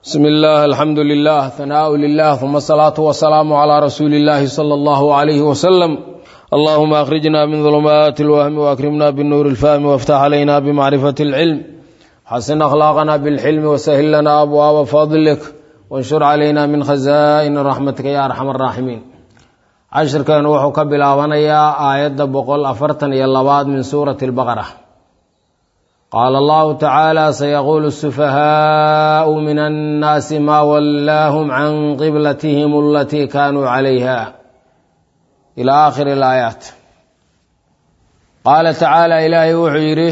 bsmi اllah alxamdu lilah hanaaءu lilah uma asalaatu wasalaamu calaa rasuuli اllahi salى اllahu عalayh waslm allahuma akhrijna min dulumaati اlwahmi waakrimna binuuri اlfahmi wاftax calayna bmacrifati اlcilm xasin akhlaaqna bilxilmi wasahil lana abwaaba fadlik wanshur calayna min khaza'ini raxmatika ya arxam araaximiin cashirkeenu wuxuu ka bilaabanayaa aayadda boqol afartan iyo labaad min suurati اlbaqara qaala allahu tacaala sayaquulu sufahaau min annaasi maa wallaahum can qiblatihim alatii kaanuu calayha ila aakhiri alaayaat qaala tacaala ilaahay wuxuu yidhi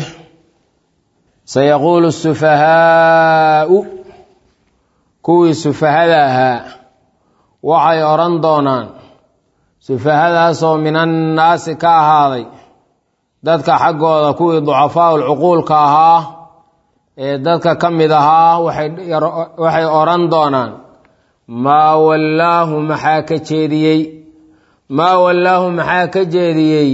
sayaquulu sufahaau kuwii sufahada ahaa waxay odhan doonaan sufahadaasoo min annaasi ka ahaaday dadka xaggooda kuwii ducafaau lcuquulka ahaa ee dadka ka mid ahaa waxay odhan doonaan maa wallaahu maxaa ka jeediyey maa wallaahu maxaa ka jeediyey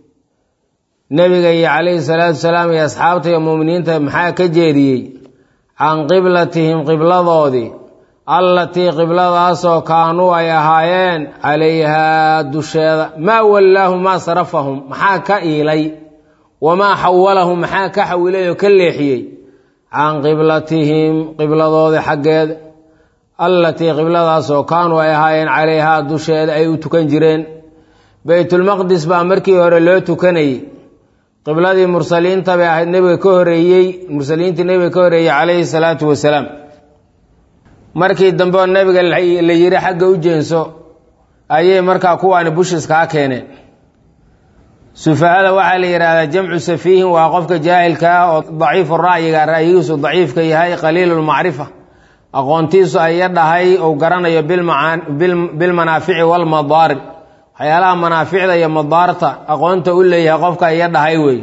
nebiga iyo calayhi salaatu wasalaam iyo asxaabta iyo muuminiinta maxaa ka jeediyey can qiblatihim qibladoodii allatii qibladaasoo kaanuu ay ahaayeen calayhaa dusheeda maa wallaahu maa sarafahum maxaa ka iilay wamaa xawalahum maxaa ka xawilay oo ka leexiyey can qiblatihim qibladoodii xaggeeda allatii qibladaasoo kaanuu ay ahaayeen calayhaa dusheeda ay u tukan jireen beytulmaqdis baa markii hore loo tukanayey qibladii mursaliinta bay ahayd nebiga ka horeeyey mursaliintii nebiga ka horeeyey calayhi salaatu wasalaam markii dambe oo nebiga la yidhi xagga u jeenso ayay markaa kuwaani bushiskaa keeneen sufahada waxaa la yidhaahdaa jamcu safiihin waa qofka jaahilka ah oo daciifu ra'yiga ra'yigiisu daciifka yahay qaliilulmacrifa aqoontiisu aya dhahay ou garanayo bilmanaafici walmadaarir waxyaalaha manaaficda iyo madaarta aqoonta u leeyahay qofka iya dhahay wey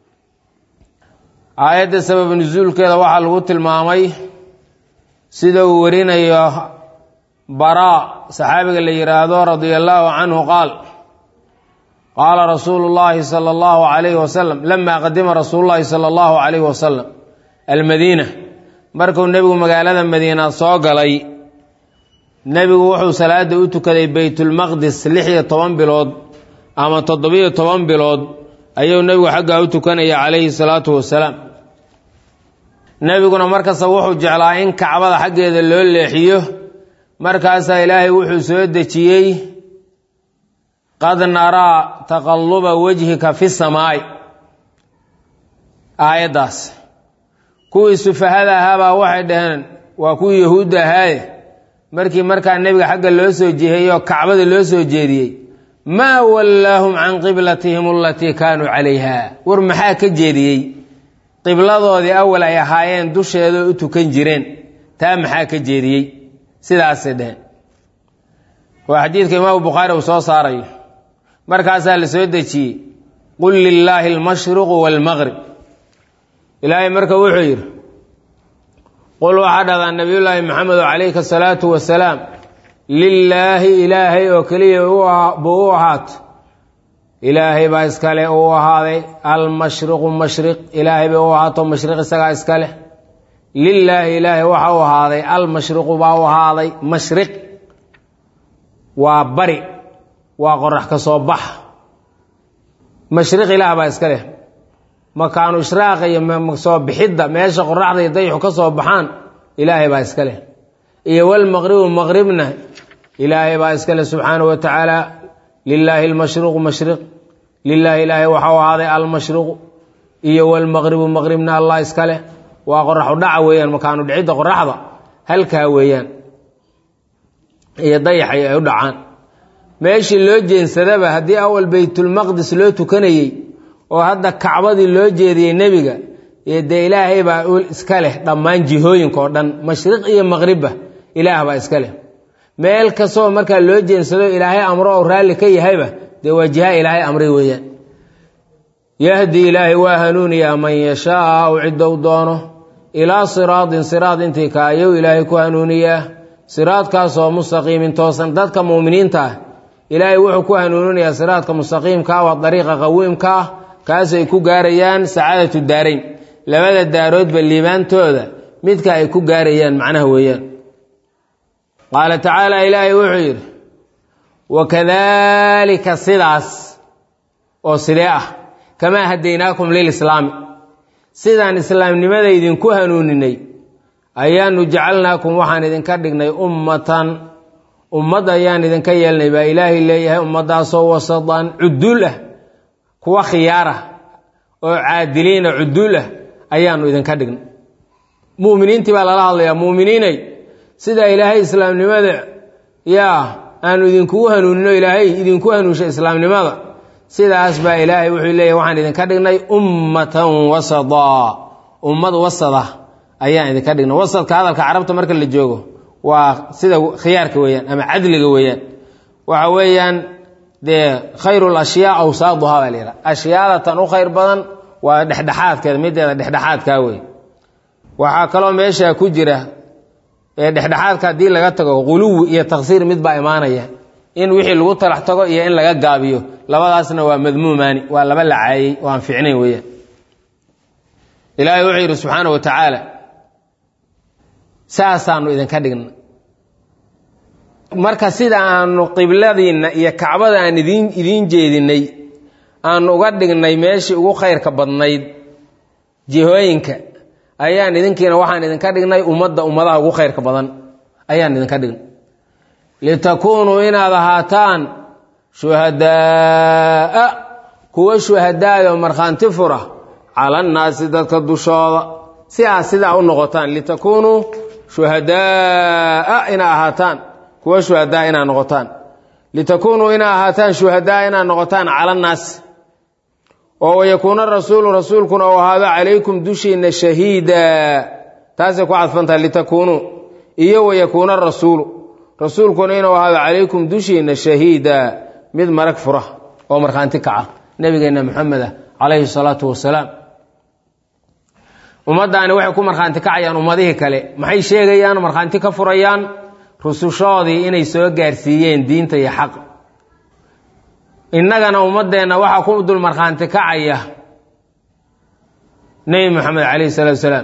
aayadda sabab nusuulkeeda waxaa lagu tilmaamay sida uu warinayo baraa saxaabiga la yidhaahdo radia allaahu canhu qaal qaala rasuulu llaahi sala allahu calayhi wasalam lamaa qadima rasuulu llaahi sala allahu calayhi wasalam almadiina markuu nebigu magaalada madiina soo galay nebigu wuxuu salaada u tukaday beytulmaqdis lix iyo toban bilood ama toddobiyo toban bilood ayuu nebigu xaggaa u tukanaya calayhi salaatu wasalaam nebiguna markasta wuxuu jeclaa in kacbada xaggeeda loo leexiyo markaasaa ilaahay wuxuu soo dejiyey qad naraa taqalluba wejhika fi samaa'i aayaddaas kuwii sufahada ahaabaa waxay dhaheen waa kuwii yahuudda ahaaye markii markaa nebiga xagga loo soo jiheeyoo kacbada loo soo jeediyey maa wallaahum can qiblatihim alatii kaanuu calayha war maxaa ka jeediyey qibladoodii awal ay ahaayeen dusheeda u tukan jireen taa maxaa ka jeediyey sidaasay dheheen waa xadiidka imaamu bukhaari uu soo saarayo markaasaa la soo dejiyey qul lilaahi almashriqu waalmaqrib ilaahay marka wuxuu yidhi qul waxaa dhahdaa nabiyullaahi maxamedo calayka asalaatu wasalaam lilaahi ilaahay oo keliya buu u ahaato ilaahay baa iskale uu ahaaday almashriqu mashriq ilaahay bay u ahaato mashriq isagaa iskaleh lilaahi ilaahay waxa u ahaaday almashriqu baa u ahaaday mashriq waa bari waa qorax ka soo bax mashriq ilaah baa iska leh makaanu ishraaqa iyo soo bixidda meesha qoraxda iyo dayixu ka soo baxaan ilaahay baa iska leh iyo walmaqribu maqribna ilaahay baa iska leh subxaanahu wa tacaala lilaahi almashriqu mashriq lilaahi ilaahay waxa u ahaaday almashriqu iyo walmaqribu maqribna allah iska leh waa qoraxu dhaca weeyaan makaanu dhicidda qoraxda halkaa weeyaan iyo dayaxay ay u dhacaan meeshii loo jeensadaba haddii awal beytulmaqdis loo tukanayey oo hadda kacbadii loo jeediyey nebiga iyo dee ilaahay baa iska leh dhammaan jihooyinka oo dhan mashriq iyo maqribba ilaah baa iska leh meel kastoo markaa loo jeensado ilaahay amro oo raalli ka yahayba dee waa jiha ilaahay amray weeyaan yahdi ilaahay waa hanuuniyaa man yashaau ciddou doono ilaa siraadin siraad intii ka ayuu ilaahay ku hanuuniyaa siraadkaasoo mustaqiimin toosan dadka muuminiinta ah ilaahay wuxuu ku hanuuninayaa siraadka mustaqiimka ah waa dariiqa qawiimka ah kaasay ku gaarayaan sacaadatu daarayn labada daaroodba liibaantooda midka ay ku gaarayaan macnaha weeyaan qaala tacaala ilaahay wuxuu yidhi wakadaalika sidaas oo sidee ah kamaa hadaynaakum lilislaami sidaan islaamnimada idinku hanuuninay ayaanu jacalnaakum waxaan idinka dhignay ummatan ummad ayaan idinka yeelnay baa ilaahay leeyahay ummaddaasoo wasadan cuduul ah kuwa khiyaar ah oo caadiliina cuduul ah ayaanu idinka dhignay mu'miniintii baa lala hadlayaa mu'miniinay sidaa ilaahay islaamnimada yaa aanu idinkugu hanuunino ilaahay idinku hanuunshay islaamnimada sidaas baa ilaahay wuxuu leeyahy waxaan idinka dhignay ummatan wasadaa ummad wasada ayaan idinka dhignay wasadka hadalka carabta marka la joogo waa sida khiyaarka weeyaan ama cadliga weeyaan waxa weeyaan dee khayru lashyaa awsaaduhaa baa la yidhaha ashyaada tan u khayr badan waa dhexdhexaadkeeda mideeda dhexdhexaadkaa wey waxaa kaloo meesha ku jira ee dhexdhexaadka haddii laga tago quluwi iyo taksiir mid baa imaanaya in wixii lagu talax tago iyo in laga gaabiyo labadaasna waa madmuumaani waa laba lacaayey oo aan fiicnayn weeyaan ilaahay wuxuu yidhi subxaana wa tacaala saasaanu idinka dhigna marka sida aanu qibladiinna iyo kacbada aan idin idiin jeedinay aanu uga dhignay meeshii ugu khayrka badnayd jihooyinka ayaan idinkiina waxaan idinka dhignay ummadda ummadaha ugu khayrka badan ayaan idinka dhignay litakuunuu inaad ahaataan shuhadaa'a kuwa shuhadaada oo markhaanti fura cala annaasi dadka dushooda si aad sidaa u noqotaan litakuunuu shuhadaa'a inaa ahaataan kuwa shuhadaa inaad noqotaan litakuunuu inaa ahaataan shuhadaa inaad noqotaan cala annaasi oo wayakuuna rasuulu rasuulkuna uu ahaado calaykum dushiinna shahiida taasay ku cadfantahay litakuunuu iyo wayakuuna rasuulu rasuulkuna inuu ahaado calaykum dushiinna shahiida mid marag fura oo markhaanti kaca nebigeenna moxameda calayhi salaatu wasalaam ummaddaani waxay ku markhaanti kacayaan ummadihii kale maxay sheegayaan markhaanti ka furayaan rusushoodii inay soo gaarsiiyeen diinta iyo xaq innagana ummaddeenna waxaa ku dul markhaanti kacaya nebi moxamed calayhi salaatu wasalaam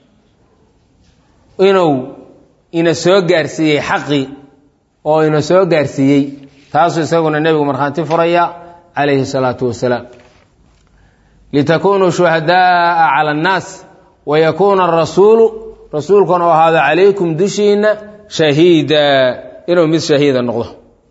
inuu ina soo gaarsiiyey xaqii oo ina soo gaarsiiyey taasuu isaguna nebigu markhaanti furaya calayhi salaatu wasalaam litakunuu shuhadaaa cala annaas wayakuuna arasuulu rasuulkuna u ahaado calaykum dushiinna shahiida inuu mid shahiida noqdo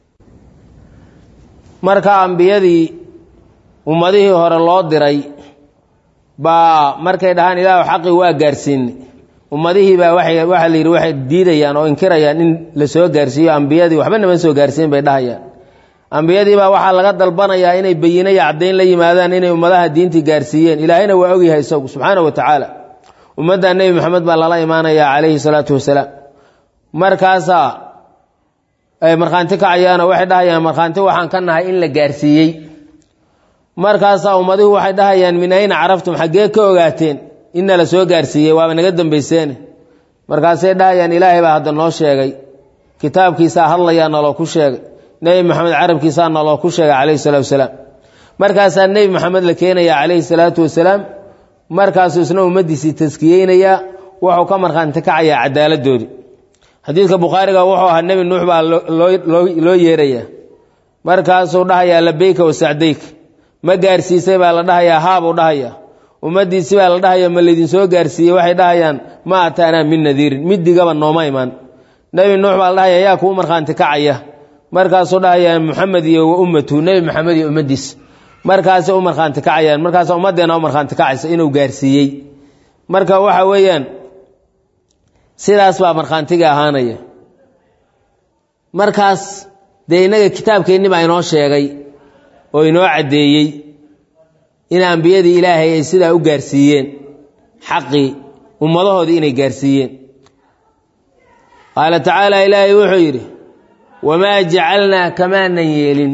marka ambiyadii ummadihii hore loo diray baa markay dhahaan ilaahu xaqii waa gaarsiinay ummadihii baa waxaa la yidhi waxay diidayaan oo inkirayaan in la soo gaarsiiyo ambiyadii waxba nama soo gaarsiin bay dhahayaan ambiyadii baa waxaa laga dalbanayaa inay beyinaya caddayn la yimaadaan inay ummadaha diintii gaarsiiyeen ilaahayna waa ogyahay isagu subxaana wa tacaala ummadda nebi moxamed baa lala imaanayaa calayhi salaatu wasalaam markaasaa ay markhaanti kacayaanoo waxay dhahayaan markhaanti waxaan ka nahay in la gaarsiiyey markaasaa ummadihu waxay dhahayaan min ayna caraftum xaggee ka ogaateen inna la soo gaarsiiyey waaba naga dambayseene markaasay dhahayaan ilaahay baa hadda noo sheegay kitaabkiisaa hadlayaa naloo ku sheegay nebi moxamed carabkiisaa naloo ku sheegay calayhi salatu wasalaam markaasaa nebi moxamed la keenayaa calayhi salaatu wasalaam markaasuu isna ummaddiisii taskiyeynayaa wuxuu ka markhaanti kacayaa cadaaladdoodii xadiidka bukhaariga wuxuu ahaa nebi nuux baa loo yeerayaa markaasuu dhahayaa labeyka wa sacdayk ma gaarsiisay baa la dhahayaa haabuu dhahayaa ummaddiisi baa la dhahayaa ma laydinsoo gaarsiiyey waxay dhahayaan ma ataanaa min nadiirin middigaba nooma imaan nebi nuux baa la dhahaya yaa kuu markhaanti kacaya markaasuu dhahayaa muxamed iyo wa ummatuhu nebi maxamed iyo ummaddiisa markaasay u markhaanti kacayaan markaas ummaddeena u markhaanti kacaysa inuu gaarsiiyey marka waxa weeyaan sidaas baa markhaantiga ahaanaya markaas dee innaga kitaabkeenni baa inoo sheegay oo inoo caddeeyey in ambiyadii ilaahay ay sidaa u gaarsiiyeen xaqii ummadahoodii inay gaarsiiyeen qaala tacaala ilaahay wuxuu yidhi wamaa jacalnaa kamaanan yeelin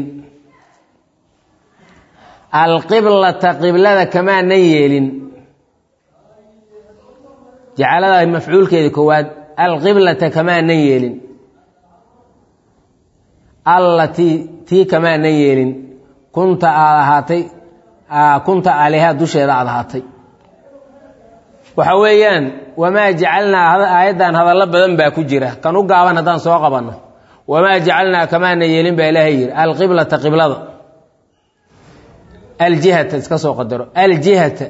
alqiblata qiblada kamaanan yeelin jacalada mafcuulkeeda koowaad alqiblata kamaanan yeelin allatii tii kamaanan yeelin kunta aad ahaatay kunta aleha dusheeda aad ahaatay waxa weeyaan wamaa jacalnaa aayaddan hadallo badan baa ku jira kan u gaaban haddaan soo qabanno wamaa jacalnaa kamaana yeelin baa ilaahay yidhi alqiblata qiblada aljihata iska soo qadaro aljihata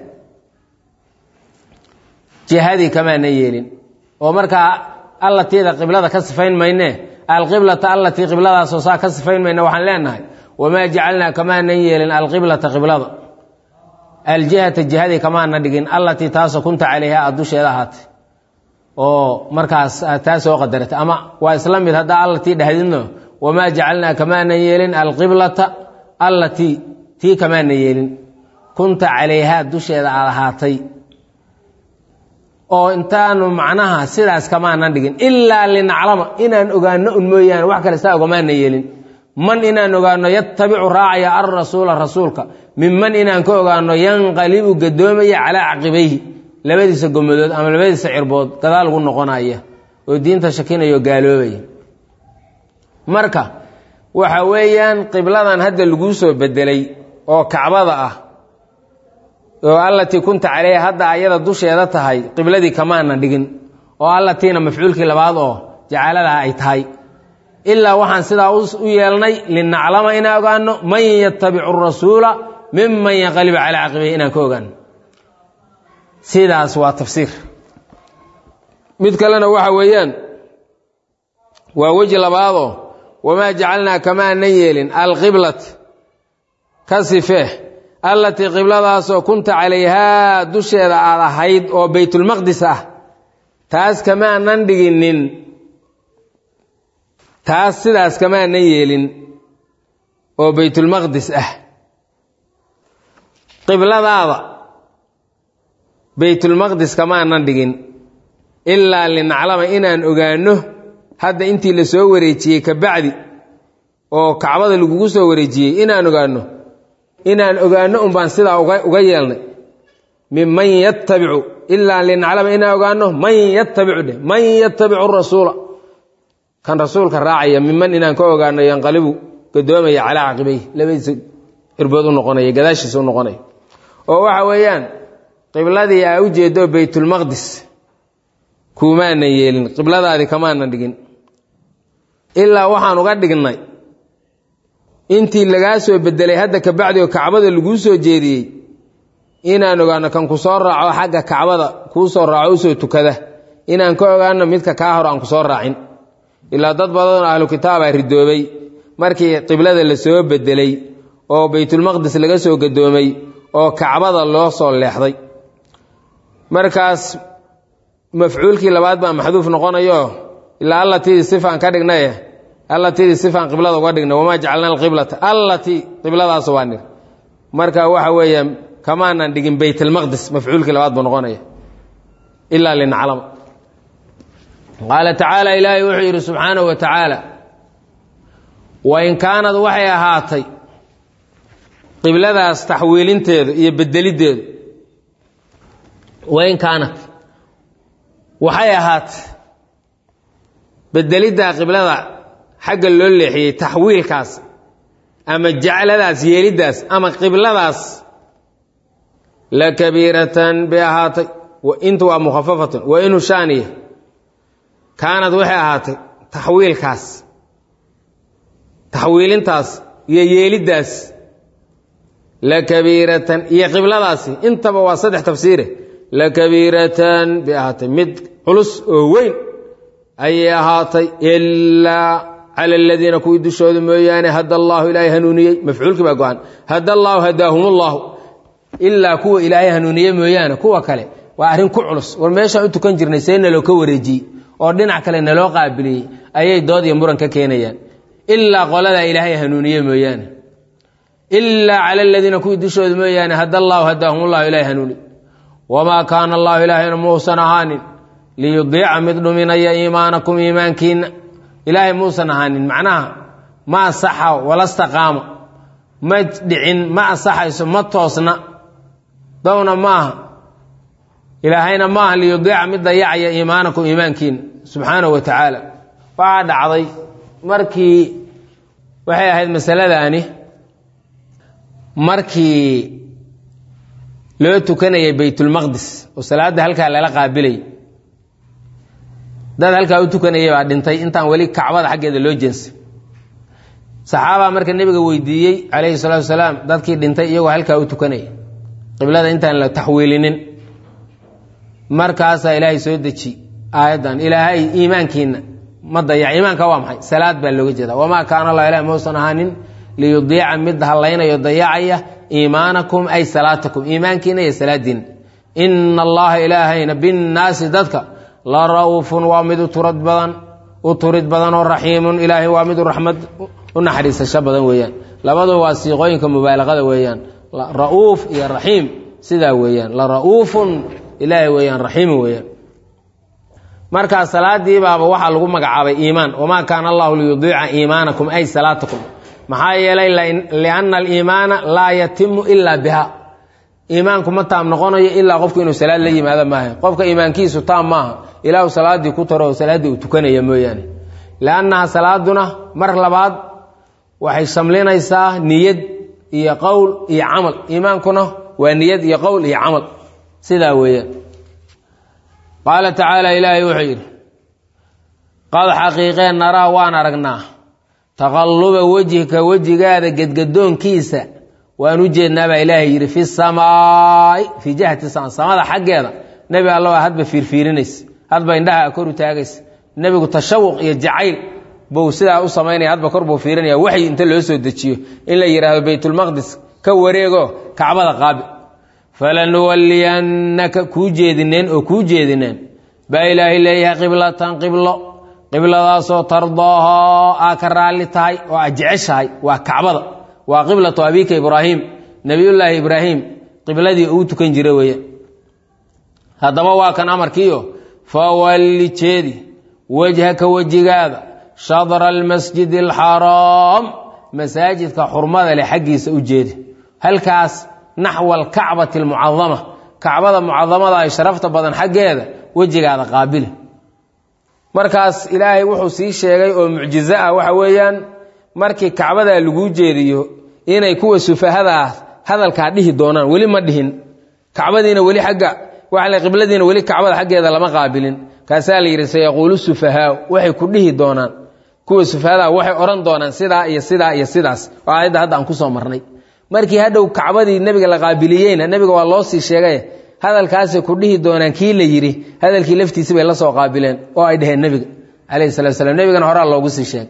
jihadii kamaana yeelin oo markaa allatiida qiblada ka sifayn mayne alqiblata allatii qibladaasoo saa ka sifayn mayne waxaan leenahay wamaa jacalnaa kamaanan yeelin alqiblata qiblada aljihata jihadii kamaana dhigin allatii taasoo kunta calayha aad dusheeda ahaatay oo markaas aad taa soo qadarata ama waa isla mid haddaa allatii dhahdidno wamaa jacalnaa kamaanan yeelin alqiblata allatii tii kamaana yeelin kunta calayhaa dusheeda aad ahaatay oo intaanu macnaha sidaas kamaanan dhigin ilaa linaclama inaan ogaano un mooyaane wax kale saa ogamaana yeelin man inaan ogaano yatabicu raacaya alrasuula rasuulka minman inaan ka ogaano yanqalibu gadoomaya calaa caqibayhi labadiisa gomadood ama labadiisa cirbood gadaal ugu noqonaya oo diinta shakinaya oo gaaloobaya marka waxa weeyaan qibladan hadda laguu soo bedelay oo kacbada ah oo allatii kunta caleyha hadda ayada dusheeda tahay qibladii kamaana dhigin oo allatiina mafcuulkii labaad oo jacaladaha ay tahay ilaa waxaan sidaa u yeelnay linaclama inaan ogaano man yatabicu rasuula miman yanqalibu calaa caqibayhi inaan ka ogaano sidaas waa tafsiir mid kalena waxa weeyaan waa weji labaadoo wamaa jacalnaa kamaanan yeelin alqiblat ka sifee allatii qibladaasoo kunta calayhaa dusheeda aad ahayd oo baytulmaqdis ah taas kamaanan dhiginin taas sidaas kamaanan yeelin oo baytulmaqdis ah qibladaada baytulmaqdis kamaanan dhigin ilaa linaclama inaan ogaano hadda intii la soo wareejiyey ka bacdi oo kacbada lagugu soo wareejiyey inaan ogaano inaan ogaano un baan sidaa uga yeelnay minman yatabicu ilaa linaclama inaan ogaano man yatabicu dheh man yatabicu rasuula kan rasuulka raacaya miman inaan ka ogaano yanqalibu gadoomaya calaa caqibayh labadiisa cirbood u noqonaya gadaashiisa u noqonaya oo waxa weeyaan qibladii aa u jeedo baytulmaqdis kuumaanan yeelin qibladaadii kamaanan dhigin ilaa waxaan uga dhignay intii lagaa soo bedelay hadda kabacdi oo kacbada laguu soo jeediyey inaan ogaano kan ku soo raaco xagga kacbada kuu soo raaco usoo tukada inaan ka ogaano midka kaa hor aan ku soo raacin ilaa dad badanoo ahlu kitaaba ridoobay markii qiblada la soo bedelay oo baytulmaqdis laga soo gadoomay oo kacbada loo soo leexday markaas mafcuulkii labaad baa maxduuf noqonayo ilaa allatidii sifaan ka dhignaye allatidii sifaan qiblada uga dhignay wamaa jacalna alqiblata allatii qibladaas waa nir marka waxa weeye kamaanan dhigin baytalmaqdis mafcuulkii labaad buu noqonaya ilaa linaclama qaala tacaala ilaahay wuxuu yidhi subxaanahu wa tacaala wain kaanad waxay ahaatay qibladaas taxwiilinteedu iyo bedelideedu wain kaanat waxay ahaatay bedeliddaa qiblada xagga loo leexiyey taxwiilkaas ama jacladaas yeeliddaas ama qibladaas la kabiiratan bay ahaatay intu waa mukhafafatun wa inu shaaniya kaanad waxay ahaatay taxwiilkaas taxwiilintaas iyo yeeliddaas la kabiiratan iyo qibladaasi intaba waa saddex tafsiire la kabiiratan bay ahaatay mid culus oo weyn ayay ahaatay ilaa cala aladiina kuwii dushooda mooyaane hada allaahu ilaahay hanuuniyey mafcuulkii baa go-an hada allaahu hadaahum ullahu ilaa kuwa ilaahay hanuuniye mooyaane kuwa kale waa arrin ku culus war meeshaan u tukan jirnay see naloo ka wareejiyey oo dhinac kale naloo qaabiliyey ayay dood iyo muran ka keenayaan ilaa qoladaa ilaahay hanuuniye mooyaane ilaa cala aladiina kuwii dushooda mooyaane hada allaahu hadaahum ullahu ilahay hanuuniy wamaa kaana allahu ilaahayna muusan ahaanin liyudiica mid dhuminaya iimaanakum iimaankiina ilaahay muusan ahaanin macnaha ma asaxa walastaqaama ma dhicin ma asaxayso ma toosna downa maaha ilaahayna maaha liyudiica mid dayacaya iimaanakum iimaankiina subxaanahu wa tacaala waxaa dhacday markii waxay ahayd masaladaani markii loo tukanayay baytulmaqdis oo salaadda halkaa lala qaabilay dad halkaa u tukanayay baa dhintay intaan weli kacbada xaggeeda loo jeensa saxaabaa marka nebiga weydiiyey calayhi salaatu wasalaam dadkii dhintay iyagoo halkaa u tukanaya qiblada intaan la taxwiilinin markaasaa ilaahay soo deji aayaddan ilaahay iimaankiina ma dayac iimaanka waa maxay salaad baa looga jeeda wamaa kaana allah ilaah mausan ahaanin liyudiica mid hallaynayo dayacaya iimaanakum ay salaatakum iimaankiina iyo salaadiina ina allaha ilaahayna binnaasi dadka la ra'uufun waa mid uturad badan u turid badan oo raxiimun ilaahay waa mid raxmad u naxariisasho badan weeyaan labaduba waa siiqooyinka mubaalaqada weeyaan ra'uuf iyo raxiim sidaa weeyaan la ra'uufun ilaahay weeyaan raxiimu weeyaan markaa salaadii baaba waxaa lagu magacaabay iimaan wamaa kaana allahu liyudiica iimaanakum ay salaatakum maxaa yeelay lianna aliimaana laa yatimu ilaa biha iimaanku ma taam noqonayo ilaa qofku inuu salaad la yimaado maaha qofka iimaankiisu taam maaha ilaahu salaaddii ku taro oo salaaddii uu tukanaya mooyaane liannaha salaaduna mar labaad waxay shamlinaysaa niyad iyo qowl iyo camal iimaankuna waa niyad iyo qowl iyo camal sidaa weeyaan qaala tacaala ilaahay wuxuu yidhi qad xaqiiqeen naraa waan aragnaa taqalluba wejhika wejigaada gedgadoonkiisa waan u jeednaa baa ilaahay yidhi fi samaai fii jihati sama samada xaggeeda nebi alla waa hadba fiirfiirinaysa hadba indhaha kor u taagaysa nebigu tashawuq iyo jacayl buu sidaa u samaynaya hadba kor buu fiirinaya waxyi inta loo soo dejiyo in la yidhaahdo baytulmaqdis ka wareego kacbada qaabi falanuwalliyannaka kuu jeedineen oo kuu jeedineen baa ilaahay leeyahay qiblatan qiblo qibladaasoo tardaahaa aa ka raalli tahay oo aad jeceshahay waa kacbada waa qiblatu abiika ibraahim nebiyullaahi ibraahim qibladii uu tukan jira weeye haddaba waa kan amarkiio fawalli jeedi wejhaka wejigaada shadra almasjidi alxaraam masaajidka xurmada leh xaggiisa u jeedi halkaas naxwa alkacbati almucadama kacbada mucadamada ay sharafta badan xaggeeda wejigaada qaabili markaas ilaahay wuxuu sii sheegay oo mucjizo ah waxa weeyaan markii kacbadaa laguu jeediyo inay kuwa sufahada ah hadalkaa dhihi doonaan weli ma dhihin kacbadiina weli agga waa qibladiina weli kacbada xaggeeda lama qaabilin kaasaa la yidhi sayaquulu sufahaau waxay ku dhihi doonaan kuwa sufahada waxay odhan doonaan sidaa iyo sidaa iyo sidaas oo aayadda hadda aan kusoo marnay markii hadhow kacbadii nebiga la qaabiliyeyna nebiga waa loo sii sheegay hadalkaasay ku dhihi doonaan kii la yidhi hadalkii laftiisi bay la soo qaabileen oo ay dheheen nebiga calayhi salatu slam nebigana horaa loogu sii sheegay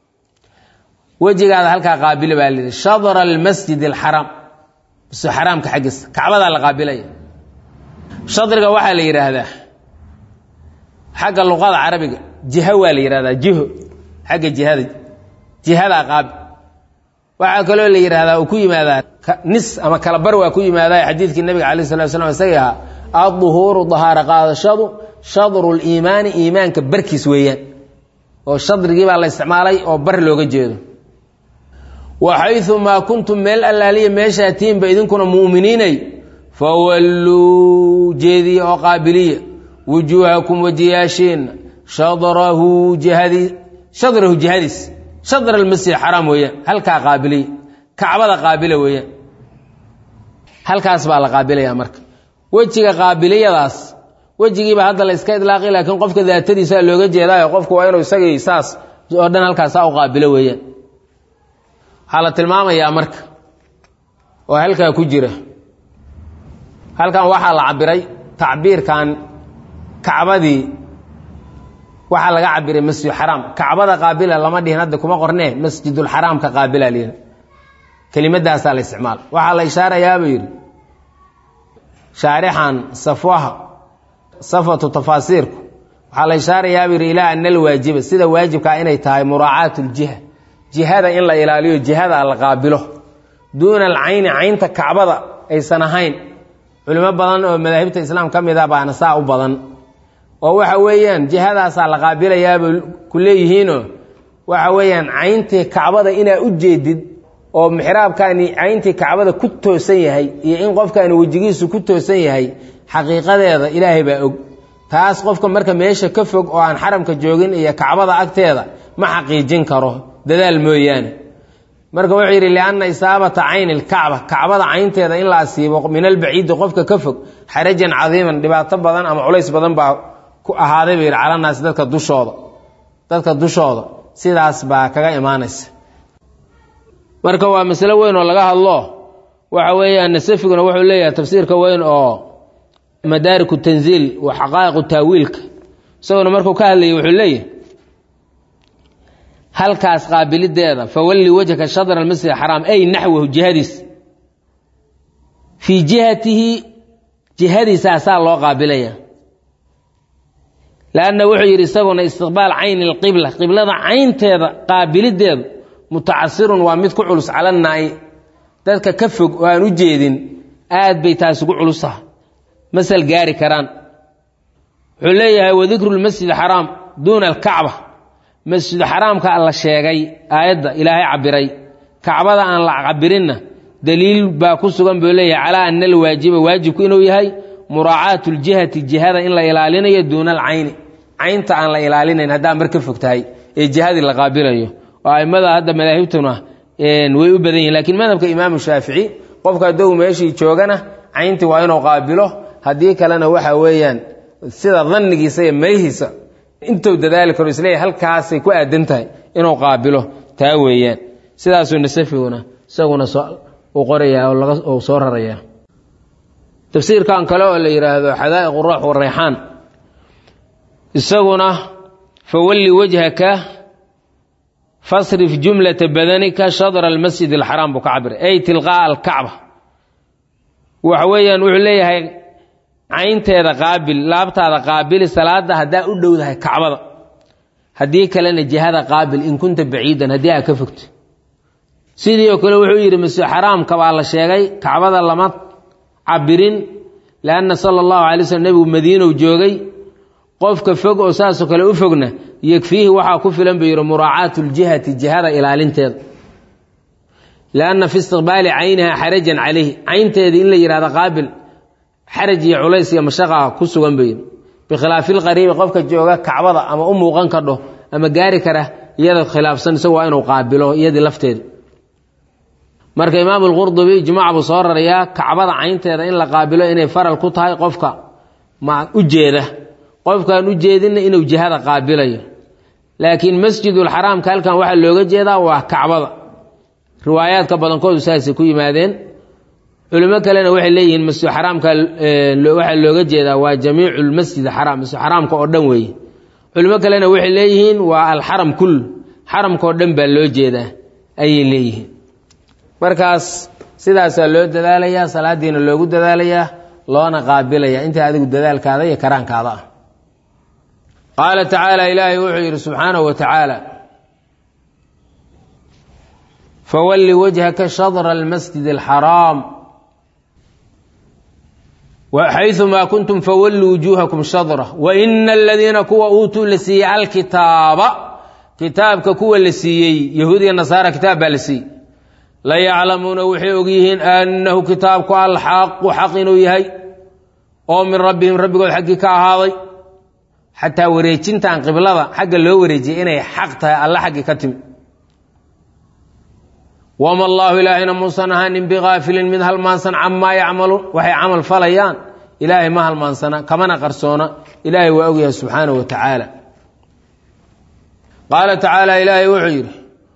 wejigaada halkaa qaabile baa layidhi shadra almasjid alxaraam bs xaraamka xaggiisa kacbadaa la qaabilaya shadriga waxaa la yidhaahdaa xagga luqada carabiga jiho waa la yidhahdaa jiho xagga jihada jihadaa qaabi waxaa kaloo la yidhahdaa uu ku yimaadaa nis ama kalabar waa ku yimaadaa xadiidkii nabiga calayh salatu slam isagii ahaa adduhuuru dahaaro qaadashadu shadru liimaani iimaanka barkiis weeyaan oo shadrigii baa la isticmaalay oo bar looga jeedo wa xaysu maa kuntum meel allaaliya meeshaa tiinba idinkuna mu'miniinay fawalluu jeediya oo qaabiliya wujuuhakum wajiyaashiinna shadrahu jihadii shadrahu jihadiis shadr almasjid xaraam weeyaan halkaa qaabiliya kacbada qaabila weeyaan halkaas baa la qaabilaya marka wejiga qaabiliyadaas wejigiiba hadda la iska idlaaqi laakiin qofka daatadiisaa looga jeedaayo qofku waa inuu isagii saas oo dhan halkaasaa u qaabilo weeyaan waxaa la tilmaamayaa marka oo halkaa ku jira halkan waxaa la cabiray tacbiirkan kacbadii waxaa laga cabiray masjid xaraam kacbada qaabila lama dhihin hadda kuma qornee masjidulxaraamka qaabila lyidhi kelimadaasaa la isticmaal waxaa la ishaarayaabuu yidhi shaarixan safwaha safatu tafaasiirku waxaa la ishaarayaabuu yidhi ilaa ana alwaajiba sida waajibkaa inay tahay muraacaat ljiha jihada in la ilaaliyo jihada la qaabilo duuna alcayni caynta kacbada aysan ahayn culimo badan oo madaahibta islaam ka mid a baana saa u badan oo waxa weeyaan jihadaasaa la qaabilayaaba ku leeyihiinoo waxa weeyaan cayntii kacbada inaa u jeedid oo mixraabkaani cayntii kacbada ku toosan yahay iyo in qofkaani wejigiisu ku toosan yahay xaqiiqadeeda ilaahay baa og taas qofka marka meesha ka fog oo aan xaramka joogin iyo kacbada agteeda ma xaqiijin karo dadaal mooyaane marka wuxuu yidhi lianna isaabata cayni lkacba kacbada caynteeda in la asiibo min albaciidi qofka ka fog xarajan cadiiman dhibaato badan ama culays badan baa ku ahaaday buu yidhi calanaasi dadka dushooda dadka dushooda sidaas baa kaga imaanaysa marka waa masalo weyn oo laga hadlo waxa weeyaan nasafiguna wuxuu leeyahay tafsiirka weyn oo madaariku tanziil wa xaqaa'iqu taawiilka isaguna markuu ka hadlayay wuxuu leeyahay halkaas qaabilideeda fawalli wajhaka shadra almasjid xaraam ay naxwahu jihadiis fii jihatihi jihadiisaasaa loo qaabilaya lanna wuxuu yidhi isaguna istiqbaal cayni lqibla qiblada caynteeda qaabilideedu mutacasirun waa mid ku culus cala naai dadka ka fog oo aan u jeedin aad bay taas ugu culusaha masal gaari karaan wuxuu leeyahay wadikru lmasjid xaraam duuna alkacba masjidu xaraamka la sheegay aayadda ilaahay cabiray kacbada aan la cabirinna daliil baa ku sugan buu leeyahay calaa ana alwaajiba waajibku inuu yahay muraacaatu ljihati jihada in la ilaalinayo duuna alcayni caynta aan la ilaalinayn haddaa mar ka fog tahay ee jihadii la qaabilayo oo aimada hadda madaahibtuna way u badan yihin lakiin madhabka imaamu shaafici qofka haddou meeshii joogana cayntii waa inuu qaabilo haddii kalena waxa weeyaan sida dannigiisa iyo malihiisa intuu dadaali karo isleeyahy halkaasay ku aadan tahay inuu qaabilo taa weeyaan sidaasuu nasafiguna isaguna u qoraya oo soo raraya tafsiirkan kale oo la yidhaahdo xadaa'iq ruux warayxaan isaguna fawalli wajhaka fasrif jumlata badanika shadra almasjid alxaraam buu ka cabiray ay tilqaa'a alkacba waxa weeyaan wuxuu leeyahay caynteeda qaabil laabtaada qaabili salaada haddaa u dhowdahay kacbada haddii kalena jihada qaabil in kunta baciidan haddii aa ka fogto sidii oo kale wuxuu yidhi masjid xaraamka baa la sheegay kacbada lama cabirin lianna sala allahu alay slm nebigu madiinow joogay qofka fog oo saasoo kale u fogna yegfiihi waxaa ku filan buu yidhi muraacaatu ljihati jihada ilaalinteeda lianna fi istiqbaali cayniha xarajan calayhi caynteedii in la yidhahdo qaabil xaraj iyo culays iyo mashaqa ku sugan buu yidhi bikhilaafi lqariibi qofka jooga kacbada ama u muuqan kadho ama gaari kara iyada khilaafsan isagu waa inuu qaabilo iyadii lafteeda marka imaamu lqurdubi ijmaac buu soo rarayaa kacbada caynteeda in la qaabilo inay faral ku tahay qofka ma u jeeda qofkaan u jeedinna inuu jihada qaabilayo laakiin masjidulxaraamka halkan waxaa looga jeedaa waa kacbada riwaayaadka badankoodu saasay ku yimaadeen culimo kalena waxay leeyihiin masjid xaraamka waxaa looga jeedaa waa jamiicu lmasjid xaraam masjid xaraamka oo dhan weeye culimo kalena waxay leeyihiin waa alxaram kul xaramka oo dhan baa loo jeedaa ayay leeyihiin markaas sidaasaa loo dadaalayaa salaadiina loogu dadaalayaa loona qaabilaya inta adigu dadaalkaada iyo karaankaada ah qaala tacaala ilaahay wuxuu yidhi subxaanahu wa tacaala fawalli wajhaka shadra almasjid alxaraam xayumaa kuntum fawalluu wujuuhakum shadra waina aladiina kuwa uutuu la siiyey alkitaaba kitaabka kuwa la siiyey yahuud iyo nasaara kitaab baa la siiyey la yaclamuuna waxay ogyihiin annahu kitaabku alxaqu xaq inuu yahay oo min rabbihim rabbigood xaggii ka ahaaday xataa wareejintan qiblada xagga loo wareejiyay inay xaq tahay alla xaggii ka timi wama allaahu ilaahayna muusan ahaanin bigaafilin mid halmaansan camaa yacmaluun waxay camal falayaan ilaahay ma halmaansana kamana qarsoona ilaahay waa ogyahay subxaanahu wa tacaala qaala tacaala ilaahay wuxuu yidhi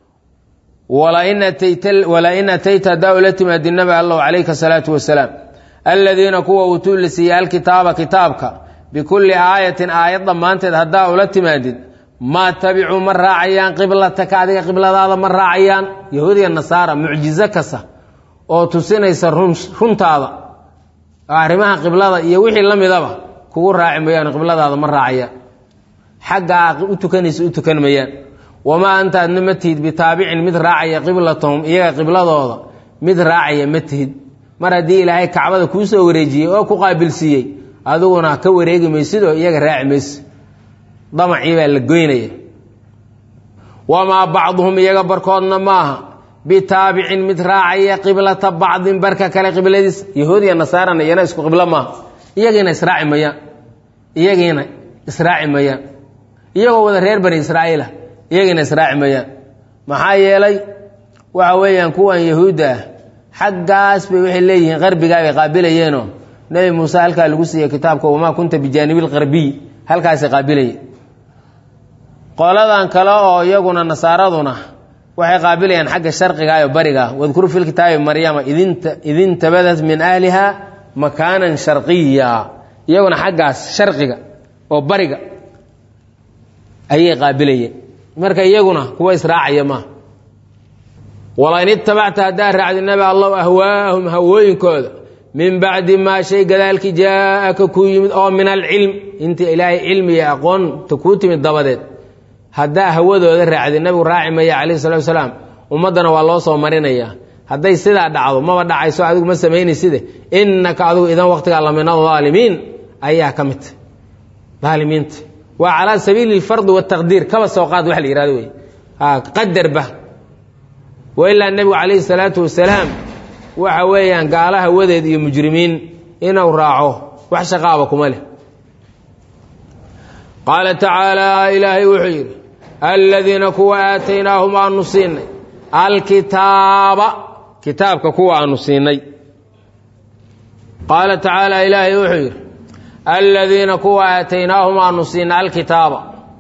walain atayta haddaa ula timaadi nabi allahu calayka salaatu wasalaam aladiina kuwa uutuu la siiyey alkitaaba kitaabka bikulli aayatin aayad dhammaanteed haddaa ula timaadid maa tabicuu ma raacayaan qiblataka adiga qibladaada ma raacayaan yahuudiya nasaara mucjizo kasta oo tusinaysa runtaada arrimaha qiblada iyo wixii la midaba kugu raaci mayaan qibladaada ma raacayaan xaggaa u tukanaysa u tukan mayaan wamaa anta adna ma tihid bitaabicin mid raacaya qiblatahum iyaga qibladooda mid raacaya ma tihid mar haddii ilaahay kacbada kuu soo wareejiyey oo ku qaabilsiiyey adiguna ka wareegi maysid oo iyaga raaci maysid damacii baa la goynaya wamaa bacduhum iyaga barkoodna maaha bitaabicin mid raacaya qiblata bacdin barka kale qibladiis yahuud iyo nasaarana iyana isku qiblo maaha iyagiina israaci mayaan iyagiina israaci mayaan iyagoo wada reer bani israa'iila iyagiina israaci mayaan maxaa yeelay waxa weeyaan kuwan yahuudda ah xaggaas bay waxay leeyihiin qarbigaa bay qaabilayeenoo nebi muuse halkaa lagu siiyey kitaabka wamaa kunta bijaanibil qarbiy halkaasay qaabilayeen qoladan kale oo iyaguna nasaaraduna waxay qaabilayaan xagga sharqiga iyo bariga wadkur fi lkitaabi maryama idintabadat min ahliha makaanan sharqiya iyaguna xaggaas sharqiga oo bariga ayay qaabilayeen marka iyaguna kuwa israacaya maaha walain itabacta haddaad raacdi nabi allahu ahwaahum hawooyinkooda min bacdi maa shay gadaalkii jaaaka kuu yimid oo min alcilm inta ilaahay cilmi iyo aqoonta kuu timid dabadeed haddaa hawadooda raacdi nabigu raaci maya calayhi salatu wasalaam ummaddana waa loo soo marinayaa hadday sidaa dhacdo maba dhacayso adigu ma samaynaysid innaka adigu idan waqtigaa la min alaalimiin ayaa ka midta aalimiinta waa calaa sabiili alfardi wataqdiir kaba soo qaad wax la yihahdo wey qadarba wailaa nebigu calayhi salaatu wasalaam waxa weeyaan gaala hawadeed iyo mujrimiin inuu raaco wax shaqaaba kuma leh qaala tacaala ilaahay wuxuu yidhi aladiina kuwa aataynaahum aanu siinay alkitaaba kitaabka kuwa aanu siinay qaala tacaala ilaahay wuxuu yidhi aladiina kuwa aataynaahum aanu siinay alkitaaba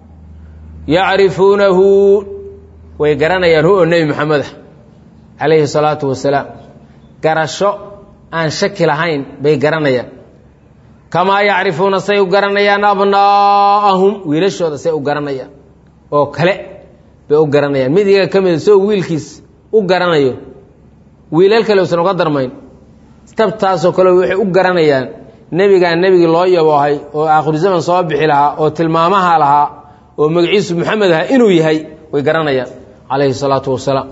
yacrifuunahu way garanayaan hu oo nebi maxameda calayhi salaatu wasalaam garasho aan shaki lahayn bay garanayaan kamaa yacrifuuna say u garanayaan abnaa'ahum wiilashooda say u garanayaan oo kale bay u garanayaan mid iyaga ka mida soo wiilkiis u garanayo wiilal kale usan uga darmayn tabtaasoo kale waxay u garanayaan nebigaan nebigii loo yaboohay oo aakhiru zaman soo bixi lahaa oo tilmaamaha lahaa oo magaciisu maxamed aha inuu yahay way garanayaan calayhi salaatu wasalaam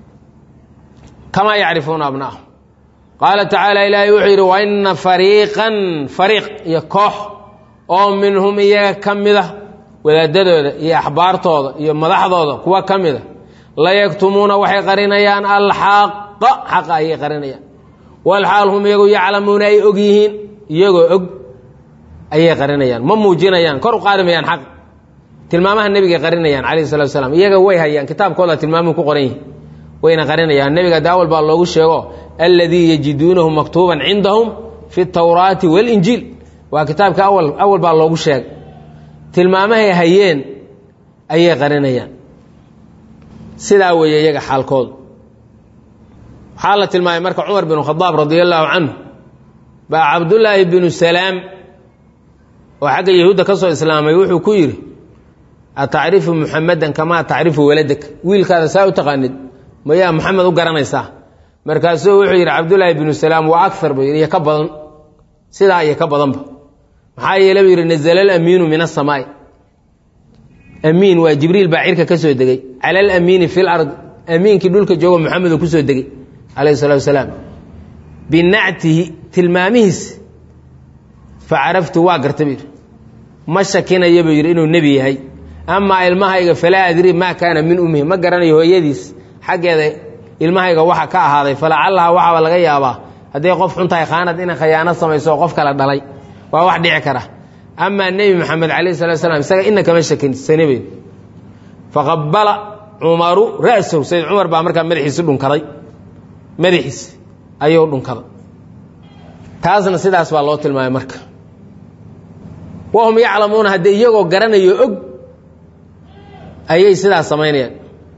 kamaa yacrifuuna abnaahum qaala tacaala ilaahay wuxuu yidhi wa ina fariiqan fariiq iyo koox oo minhum iyaga ka mida wadaadadooda iyo axbaartooda iyo madaxdooda kuwa ka mida layaktumuuna waxay qarinayaan alxaqa xaqa ayay qarinayaan walxaal hum iyagu yaclamuuna ay og yihiin iyagoo og ayay qarinayaan ma muujinayaan kor u qaadi mayaan xaq tilmaamaha nebigay qarinayaan calayhi salatu wasalaam iyaga way hayaan kitaabkooda tilmaamuhu ku qoran yihin wayna qarinayaan nebiga daawal baa loogu sheego alladii yajiduunahu maktuuban cindahum fi tawraati walinjiil waa kitaabka awal awal baa loogu sheegay tilmaamahay hayeen ayay qarinayaan sidaa weeye iyaga xaalkoodu waxaa la tilmaamay marka cumar binu khadaab radia allaahu canhu baa cabdullaahi binu salaam oo xagga yahuudda ka soo islaamay wuxuu ku yidhi atacrifu muxamadan kamaa tacrifu waladak wiilkaada saa u taqaanid mayaa maxamed u garanaysaa markaasuu wuxuu yidhi cabdullaahi binu salaam waa agar buu yidhi iyo ka badan sidaa iyo ka badanba maxaa yeele buu yidhi nazla alamiinu min asamaai amiin waa jibriil baa cirka ka soo degay cala alamiini fi lard amiinkii dhulka joogo maxamedoo ku soo degay calayhi salatu wasalaam binactihi tilmaamihiis fa caraftu waa garta buu yidhi ma shakinaya buu yidhi inuu nebi yahay amaa ilmahayga falaa adri maa kaana min ummihi ma garanayo hooyadiis xaggeeda ilmahayga waxa ka ahaaday falacallaha waxaaba laga yaabaa hadday qof xun tahay khaanad inay khayaano samayso oo qof kala dhalay waa wax dhici kara amaa nebi maxamed calayh salatu slam isaga ina kama shakinsanaben faqabala cumaru ra'sahu sayd cumar baa markaa madaxiisi dhunkaday madaxiis ayuu dhunkaday taasna sidaas baa loo tilmaamay marka wahum yaclamuuna haddee iyagoo garanayo og ayay sidaas samaynayaan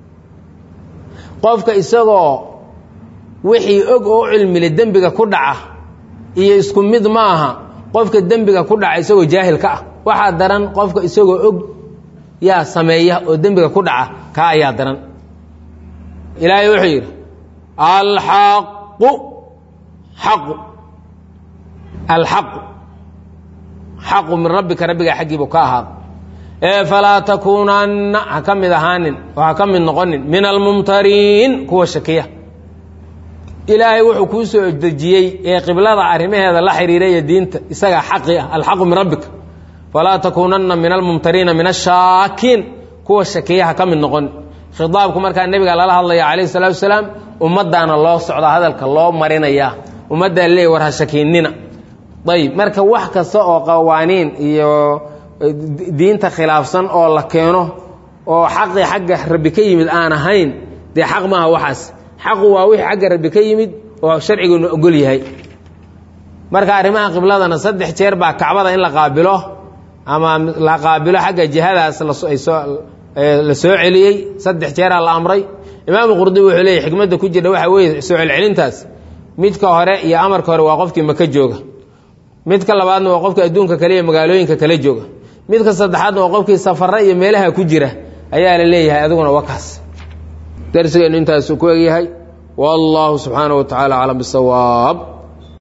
qofka isagoo wixii og oo u cilmile dembiga ku dhaca iyo isku mid ma aha qofka dembiga ku dhaca isagoo jaahil ka ah waxaa daran qofka isagoo og yaa sameeya oo dembiga ku dhaca kaa ayaa daran ilaahay wuxuu yidhi alxaqu xaqu alxaqu xaqu min rabbika rabbigaa xaggiibu ka ahaada ee falaa takuunanna ha ka mid ahaanin oo ha ka mid noqonin min almumtariin kuwa shakiya ilaahay wuxuu kuu soo dejiyey ee qiblada arrimaheeda la xiriiraya diinta isagaa xaqi ah alxaqu min rabbika falaa takuunanna min almumtariina min ashaakiin kuwa shakiya ha ka mid noqonin khitaabku markaa nebiga lala hadlaya calayhi salaatu wasalaam ummaddaana loo socdaa hadalka loo marinayaa ummaddaa leey war ha shakiinina ayb marka wax kasta oo qawaaniin iyo diinta khilaafsan oo la keeno oo xaqii xagga rabbi ka yimid aan ahayn dee xaq maaha waxaas xaqu waa wixii xagga rabbi ka yimid oo sharciguuna ogol yahay marka arrimaha qibladana saddex jeer baa kacbada in la qaabilo ama la qaabilo xagga jihadaas la soo celiyey saddex jeeraa la amray imaamu qurdubi wuxuu leeyay xikmadda ku jirta waxaa weeye soo celcelintaas midka hore iyo amarka hore waa qofkii maka jooga midka labaadna waa qofkii adduunka kale iyo magaalooyinka kale jooga midka saddexaadna waa qofkii safara iyo meelaha ku jira ayaa la leeyahay adiguna wakaas darsigeennu intaasuu ku egyahay wallahu subxaanaه wa tacala aclam bisawaab